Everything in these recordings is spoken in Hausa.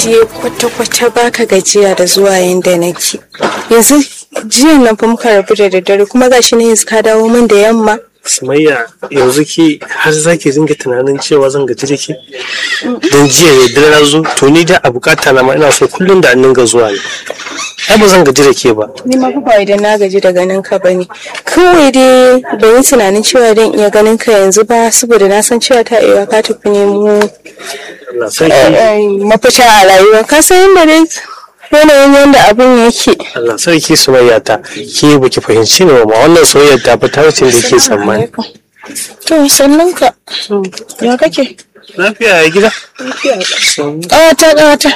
dai kwata-kwata baka gajiya da zuwa yanda nake yanzu jiyan nan fa muka rabu da daddare kuma gashi ne yanzu ka dawo min da yamma Sumayya yanzu ki har za ki dinga tunanin cewa zan gaji da ke? Don jiya ne dare na zo to ni da a bukata na ma ina so kullum da an dinga zuwa ne. Ai ba zan gaji da ke ba. ni ma fa ba idan na gaji da ganin ka bane kawai dai ban yi tunanin cewa dan iya ganin ka yanzu ba saboda na san cewa ta iya ka tafi nemo Allah sarki. eh, mafita a rayuwa ka san yadda dai yanayin yadda abin yake Allah sarki Sumayya ta ke baki fahimci ne ma wannan soyayyar ta fi ta wuce da ke tsammani. to sannan ka ya kake Lafiya ya gida? ƙawata ƙawata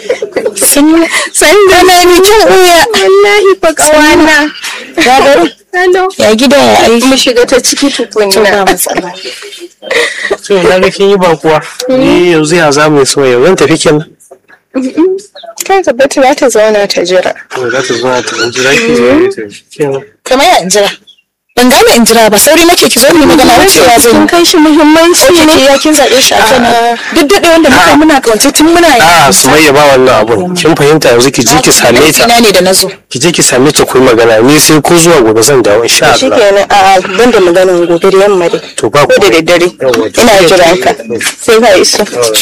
san da na ni kin uya wallahi fa ƙawana ya gari Hello. ya gida ya aiki mu shiga ta ciki tukunna To na ga kin yi ba kuwa. Ni yanzu ya za mu yi soyayya zan tafi kenan. kai ka bata za ta zauna ta jira To za ta zo na ta ɗan jira ki zo ta kenan. kamar ya in jira ban gane in jira ba sauri nake ki zo mu magana wucewa zan kin yi kai shi muhimmanci Oke ne ke ya kin zaɓe shi a kan duk daɗe wanda muka muna kawance tun muna yi A'a Sumayya ba wannan abun. Kin fahimta yanzu ki je ki same ta. ina ne da na zo Ki je ki same ta ku yi magana ni sai ko zuwa gobe zan dawo insha Allah. shikenan a ban da maganin gobe da yamma dai To ba ko da komai. daddare Yawwa, to ina sai- jiran ka sai ka iso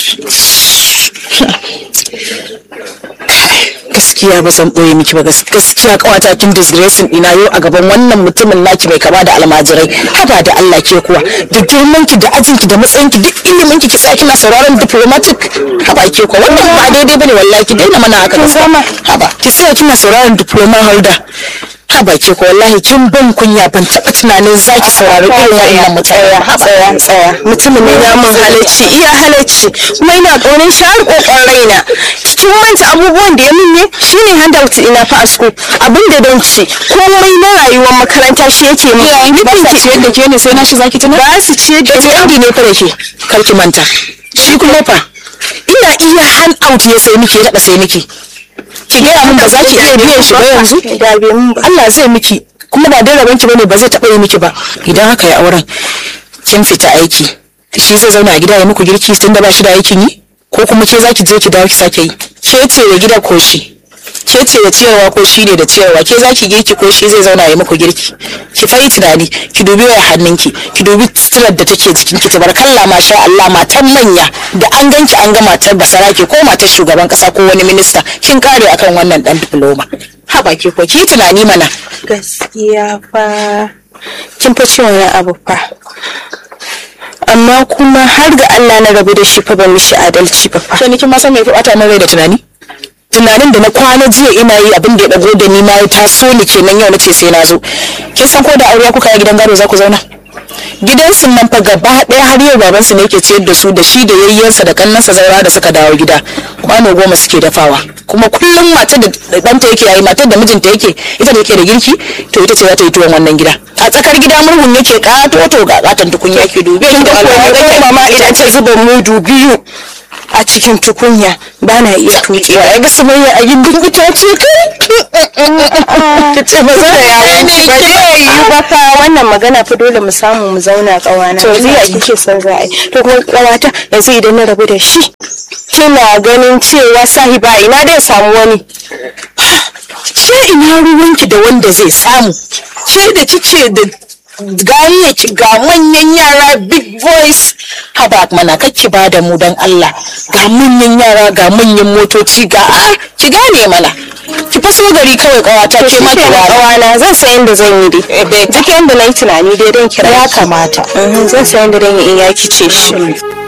gaskiya ba zan ɓoye miki ba gas- gaskiya kawata kin disgracing ina yau a gaban wannan mutumin naki mai kama da almajirai haba da Allah ke kuwa da girman ki da ajin ki da matsayin ki duk ilimin ki ki sa kina sauraron diplomatic haba ke kuwa wannan ba daidai bane wallahi ki daina mana haka gaskiya haba ki tsaya kina sauraron diploma holder haba ke kuwa wallahi kin ban kunya ban taɓa tunanin zaki saurari irin wannan mutane haba tsaya tsaya mutumin ne ya mun halacci iya halacci kuma ina ƙaunin shi har ƙoƙon raina kin manta abubuwan da ya min ne shine handout ina fa a school abin da don ci komai na rayuwar makaranta shi yake min iyayen ki ba sa ciyar da ke ne sai na shi zaki tuna ba su ciyar da yanzu yandi ne fa da ke kar ki manta shi kuma fa ina iya hand out ya sai miki ya taɓa sai miki ki gaya min ba za ki iya biyan shi ba yanzu da bai mun ba Allah zai miki kuma ba dai rabon ki bane ba zai taɓa yi miki ba idan haka ya auren kin fita aiki shi zai zauna a gida ya muku girki tun da ba shi da aikin yi ko kuma ke za ki je ki dawo ki sake yi ke ce da gida ko shi ke ce da ciyarwa ko shi ne da ciyarwa ke za ki girki ko shi zai zauna ya muku girki ki fa yi tunani ki dubi waya hannunki ki dubi suturar da take jikin ki tabarkalla masha Allah matan manya da an ganki an ga matar basarake ko matar shugaban kasa ko wani minista kin kare akan wannan dan diploma haba ke ko ki yi tunani mana gaskiya fa kin fa ce wani abu fa amma kuma har ga Allah na rabu da shi fa ban mishi adalci ba fa sai ni kin ma san me ya bata min rai da tunani tunanin da na kwana jiya ina yi abin da ya dago da ni ma ya taso ni kenan yau nace sai na zo kin san ko da aure kuka yi gidan gado za ku zauna gidan sun nan fa gaba ɗaya har yau babansu ne yake ciyar da su da shi da yayyensa da kannansa zaura da suka dawo gida kwano goma suke dafawa kuma kullum matar da ɗanta yake yayi matar da mijinta yake ita da yake da girki to ita ce za ta yi tuwon wannan gida a tsakar gida murhun yake kato to ga katon tukunya yake dubi kin ga kuwa mama idan ta zuba mudu biyu a cikin tukunya ba na iya tuƙewa ya ga sumayya a gindin itace kai ta ce ba za ta yawo ba zai yi ba fa wannan magana fa dole mu samu mu zauna ƙawana to zai kike son za a yi to kuma ƙawata yanzu idan na rabu da shi kina ganin cewa sahiba ina dai samu wani ke ina ruwanki da wanda zai samu ke da kike da ganiyaki ga manyan yara big boys haba mana kake ba da mu don Allah ga manyan yara ga manyan motoci ga a ki gane mana ki faso gari kawai kawata to ke shi mata ke wara ƙawana zan san yadda zan yi dai duk yadda na yi tunani dai don kira ya ki. kamata Mhm, zan san yadda zan yi in ya kice shi